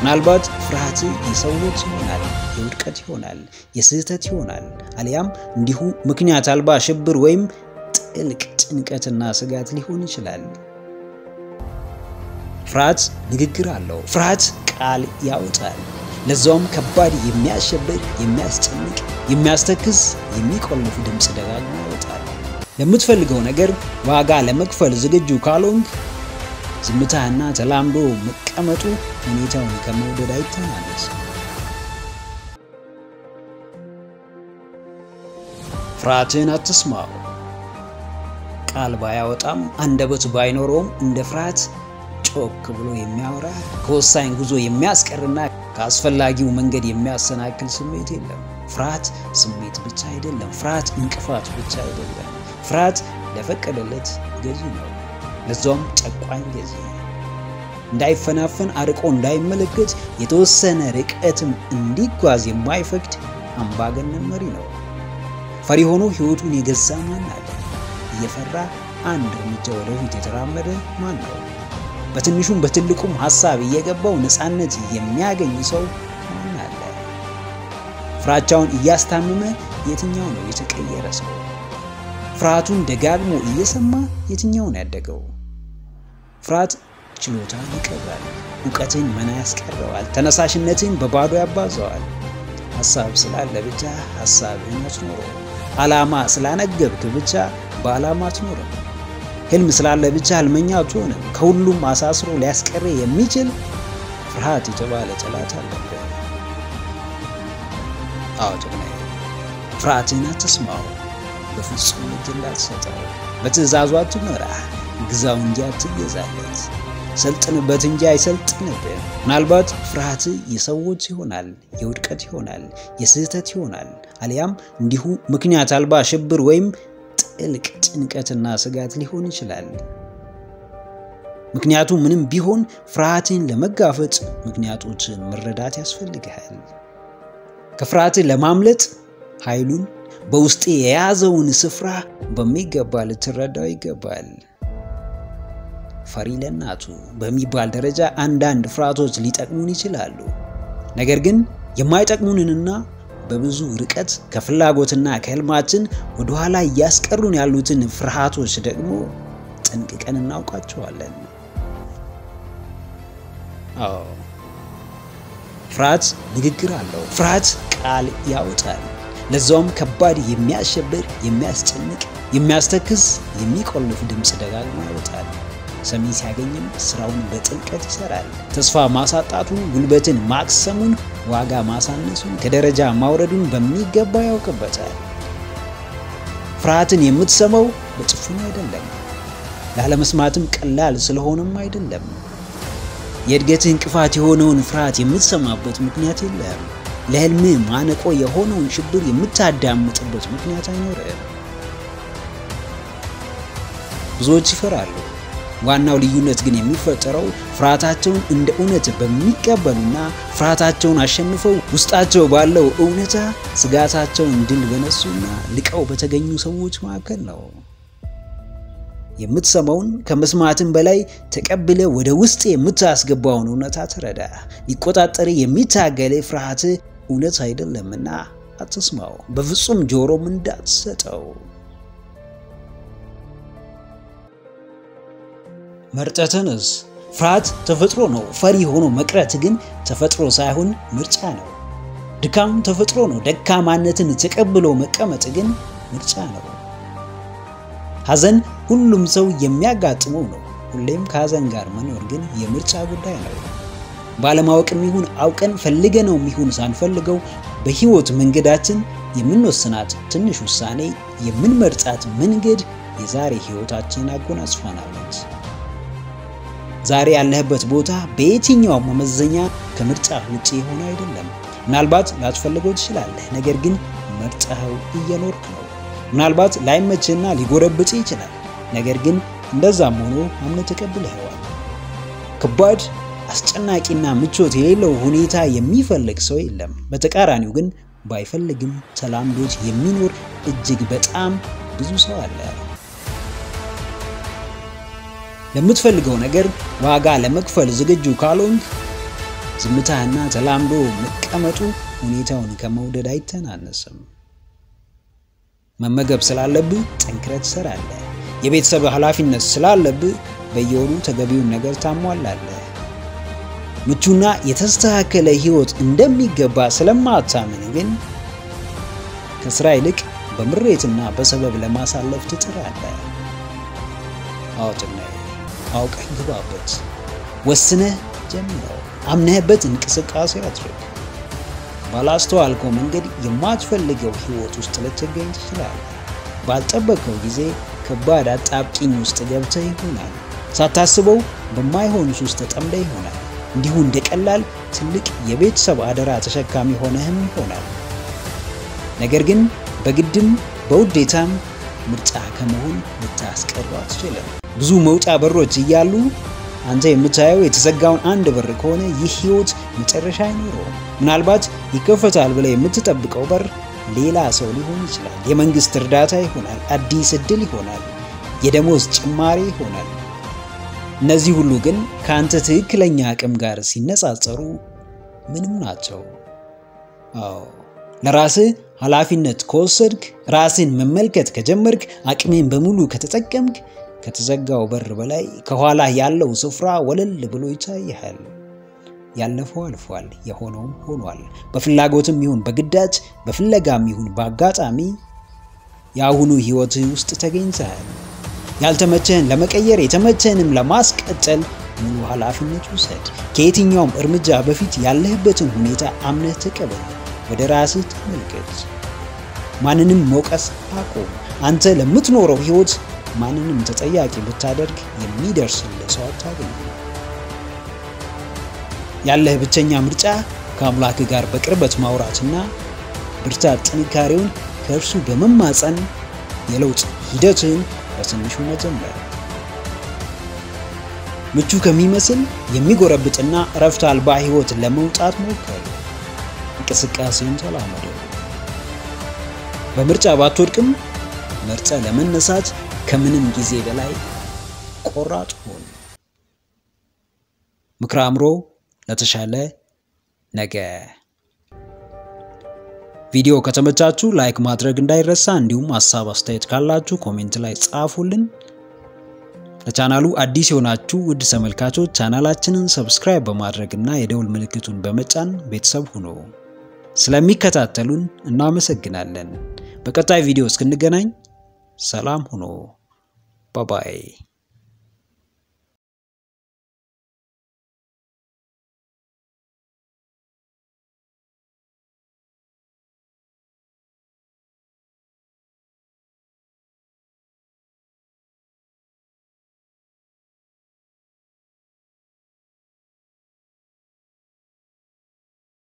ምናልባት ፍርሃት የሰዎች ይሆናል፣ የውድቀት ይሆናል፣ የስህተት ይሆናል፣ አሊያም እንዲሁ ምክንያት አልባ ሽብር ወይም ጥልቅ ጭንቀትና ስጋት ሊሆን ይችላል። ፍርሃት ንግግር አለው። ፍርሃት ቃል ያወጣል። ለዛውም ከባድ፣ የሚያሸብር፣ የሚያስጨንቅ፣ የሚያስተክዝ፣ የሚቆልፍ ድምፅ ደጋግሞ ያወጣል። ለምትፈልገው ነገር ዋጋ ለመክፈል ዝግጁ ካልሆንክ ዝምታና ተላምዶ መቀመጡ ሁኔታውን ከመውደድ አይተናነስ። ፍርሃትን አትስማው። ቃል ባያወጣም አንደበት ባይኖረውም እንደ ፍርሃት ጮክ ብሎ የሚያወራ ከወሳኝ ጉዞ የሚያስቀርና ከአስፈላጊው መንገድ የሚያሰናክል ስሜት የለም። ፍርሃት ስሜት ብቻ አይደለም። ፍርሃት እንቅፋት ብቻ አይደለም። ፍርሃት ለፈቀደለት ገዢ ነው፣ ለዛውም ጨቋኝ ገዢ። እንዳይፈናፈን አርቆ እንዳይመለከት የተወሰነ ርቀትም እንዲጓዝ የማይፈቅድ አምባገነን መሪ ነው። ፈሪ ሆኖ ሕይወቱን የገዛ ማን አለ? እየፈራ አንድ እርምጃ ወደፊት የተራመደ ማን ነው? በትንሹም በትልቁም ሐሳብ እየገባው ነፃነት የሚያገኝ ሰው ማን አለ? ፍራቻውን እያስታመመ የትኛው ነው የተቀየረ ሰው? ፍርሃቱን ደጋግሞ እየሰማ የትኛው ነው ያደገው? ፍርሃት ችሎታን ይቀብራል፣ እውቀትን መና ያስቀረዋል፣ ተነሳሽነትን በባዶ ያባዘዋል። ሐሳብ ስላለ ብቻ ሐሳብህን አትኖረው። ዓላማ ስላነገብክ ብቻ በዓላማ አትኖርም። ህልም ስላለ ብቻ ህልመኛ አትሆንም። ከሁሉም አሳስሮ ሊያስቀር የሚችል ፍርሃት የተባለ ጠላት አለብህ። አዎ ጀግናዬ፣ ፍርሃትን አትስማው። በፍጹም እጅ እንዳትሰጠው። በትእዛዙ አትመራ፣ ግዛው እንጂ አትገዛለት። ሰልጥንበት እንጂ አይሰልጥንብህ። ምናልባት ፍርሃት የሰዎች ይሆናል፣ የውድቀት ይሆናል፣ የስህተት ይሆናል፣ አሊያም እንዲሁ ምክንያት አልባ ሽብር ወይም ጥልቅ ጭንቀትና ስጋት ሊሆን ይችላል። ምክንያቱ ምንም ቢሆን ፍርሃትን ለመጋፈጥ ምክንያቶችን መረዳት ያስፈልግሃል። ከፍርሃትን ለማምለጥ ኃይሉን በውስጤ የያዘውን ስፍራ በሚገባ ልትረዳው ይገባል። ፈሪ ለእናቱ በሚባል ደረጃ አንዳንድ ፍርሃቶች ሊጠቅሙን ይችላሉ። ነገር ግን የማይጠቅሙንንና በብዙ ርቀት ከፍላጎትና ከህልማችን ወደኋላ እያስቀሩን ያሉትን ፍርሃቶች ደግሞ ጠንቅቀን እናውቃቸዋለን። አዎ ፍርሃት ንግግር አለው። ፍርሃት ቃል ያወጣል። ለዛውም ከባድ፣ የሚያሸብር፣ የሚያስጨንቅ፣ የሚያስተክዝ፣ የሚቆልፍ ድምፅ ደጋግሞ ያወጣል። ሰሚ ሲያገኝም ስራውን በጥልቀት ይሰራል። ተስፋ ማሳጣቱን፣ ጉልበትን ማክሰሙን፣ ዋጋ ማሳነሱን፣ ከደረጃ ማውረዱን በሚገባ ያውቅበታል። ፍርሃትን የምትሰማው በጭፍኑ አይደለም፣ ላለመስማትም ቀላል ስለሆነም አይደለም። የእድገትህ እንቅፋት የሆነውን ፍርሃት የምትሰማበት ምክንያት የለም። ለህልምህ ማነቆ የሆነውን ሽብር የምታዳምጥበት ምክንያት አይኖርም። ብዙዎች ይፈራሉ። ዋናው ልዩነት ግን የሚፈጠረው ፍርሃታቸውን እንደ እውነት በሚቀበሉና ፍርሃታቸውን አሸንፈው ውስጣቸው ባለው እውነታ ስጋታቸውን ድል በነሱና ልቀው በተገኙ ሰዎች መካከል ነው። የምትሰማውን ከመስማትም በላይ ተቀብለ ወደ ውስጥ የምታስገባውን እውነታ ተረዳ። ሊቆጣጠር የሚታገል ፍርሃት እውነት አይደለምና አትስማው። በፍጹም ጆሮም እንዳትሰጠው። መርጠህ ተነስ። ፍርሃት ተፈጥሮ ነው። ፈሪ ሆኖ መቅረት ግን ተፈጥሮ ሳይሆን ምርጫ ነው። ድካም ተፈጥሮ ነው። ደካማነትን ተቀብሎ መቀመጥ ግን ምርጫ ነው። ሐዘን ሁሉም ሰው የሚያጋጥመው ነው። ሁሌም ከሐዘን ጋር መኖር ግን የምርጫ ጉዳይ ነው። ባለማወቅም ይሁን አውቀን ፈልገነውም ይሁን ሳንፈልገው በሕይወት መንገዳችን የምንወስናት ትንሽ ውሳኔ፣ የምንመርጣት መንገድ የዛሬ ሕይወታችንን አጎናጽፋናለች። ዛሬ ያለህበት ቦታ በየትኛውም መመዘኛ ከምርጫ ውጪ የሆነ አይደለም። ምናልባት ላትፈልገው ትችላለህ፣ ነገር ግን መርጠኸው እየኖርክ ነው። ምናልባት ላይመችህና ሊጎረብጥ ይችላል፣ ነገር ግን እንደዛም ሆኖ አምነህ ተቀብለኸዋል። ከባድ አስጨናቂና ምቾት የሌለው ሁኔታ የሚፈልግ ሰው የለም። በተቃራኒው ግን ባይፈልግም ተላምዶት የሚኖር እጅግ በጣም ብዙ ሰው አለ። ለምትፈልገው ነገር ዋጋ ለመክፈል ዝግጁ ካልሆንክ ዝምታና ተላምዶ መቀመጡ ሁኔታውን ከመውደድ አይተናነስም። መመገብ ስላለብህ ጠንክረህ ትሰራለህ። የቤተሰብ ኃላፊነት ስላለብህ በየወሩ ተገቢውን ነገር ታሟላለህ። ምቹና የተስተካከለ ህይወት እንደሚገባ ስለማታምን ግን ከስራ ይልቅ በምሬትና በሰበብ ለማሳለፍ ትጥራለህ። አውጥነህ አውቀህ ግባበት። ወስነህ ጀምረው። አምነህበት እንቅስቃሴ አድርግ። ባላስተዋልከው መንገድ የማትፈልገው ህይወት ውስጥ ልትገኝ ትችላለህ። ባልጠበቀው ጊዜ ከባድ አጣብቂኝ ውስጥ ገብተህ ይሆናል። ሳታስበው በማይሆን ሱስ ተጠምደህ ይሆናል። እንዲሁ እንደ ቀላል ትልቅ የቤተሰብ አደራ ተሸካሚ ሆነህም ይሆናል። ነገር ግን በግድም በውዴታም ምርጫ ከመሆን ልታስቀረው አትችልም። ብዙ መውጫ በሮች እያሉ አንተ የምታየው የተዘጋውን አንድ በር ከሆነ ይህ ህይወት መጨረሻ አይኖረውም። ምናልባት ይከፈታል ብለህ የምትጠብቀው በር ሌላ ሰው ሊሆን ይችላል። የመንግስት እርዳታ ይሆናል። አዲስ እድል ይሆናል። የደሞዝ ጭማሪ ይሆናል። እነዚህ ሁሉ ግን ከአንተ ትክክለኛ አቅም ጋር ሲነጻጸሩ ምንም ናቸው። አዎ ለራስህ ኃላፊነት ከወሰድክ፣ ራስን መመልከት ከጀመርክ፣ አቅሜን በሙሉ ከተጠቀምክ ከተዘጋው በር በላይ ከኋላ ያለው ስፍራ ወለል ብሎ ይታይሃል። ያለፈው አልፏል፣ የሆነውም ሆኗል። በፍላጎትም ይሁን በግዳጅ በፍለጋም ይሁን በአጋጣሚ የአሁኑ ህይወትህ ውስጥ ተገኝተሃል። ያልተመቸህን ለመቀየር የተመቸህንም ለማስቀጠል ሙሉ ኃላፊነት ውሰድ። ከየትኛውም እርምጃ በፊት ያለህበትን ሁኔታ አምነህ ተቀበል። ወደ ራስህ ተመልከት። ማንንም መውቀስ አቁም። አንተ ለምትኖረው ህይወት ማንንም ተጠያቂ ብታደርግ የሚደርስልህ ሰው አታገኝም። ያለህ ብቸኛ ምርጫ ከአምላክ ጋር በቅርበት ማውራትና ብርታት ጥንካሬውን ከእርሱ በመማፀን የለውጥ ሂደትህን በትንሹ መጀመር። ምቹ ከሚመስል የሚጎረብጥና እረፍት አልባ ህይወት ለመውጣት ሞከር። እንቅስቃሴን ተላመደው። በምርጫ ባትወድቅም መርጠ ለመነሳት ከምንም ጊዜ በላይ ቆራጥ ሆን። ምክረ አእምሮ ለተሻለ ነገ። ቪዲዮ ከተመቻችሁ ላይክ ማድረግ እንዳይረሳ፣ እንዲሁም ሀሳብ አስተያየት ካላችሁ ኮሜንት ላይ ጻፉልን። ለቻናሉ አዲስ የሆናችሁ ውድ ተመልካቾች ቻናላችንን ሰብስክራይብ በማድረግ እና የደውል ምልክቱን በመጫን ቤተሰብ ሁኑ። ስለሚከታተሉን እናመሰግናለን። በቀጣይ ቪዲዮ እስክንገናኝ ሰላም ሁኑ። ባባይ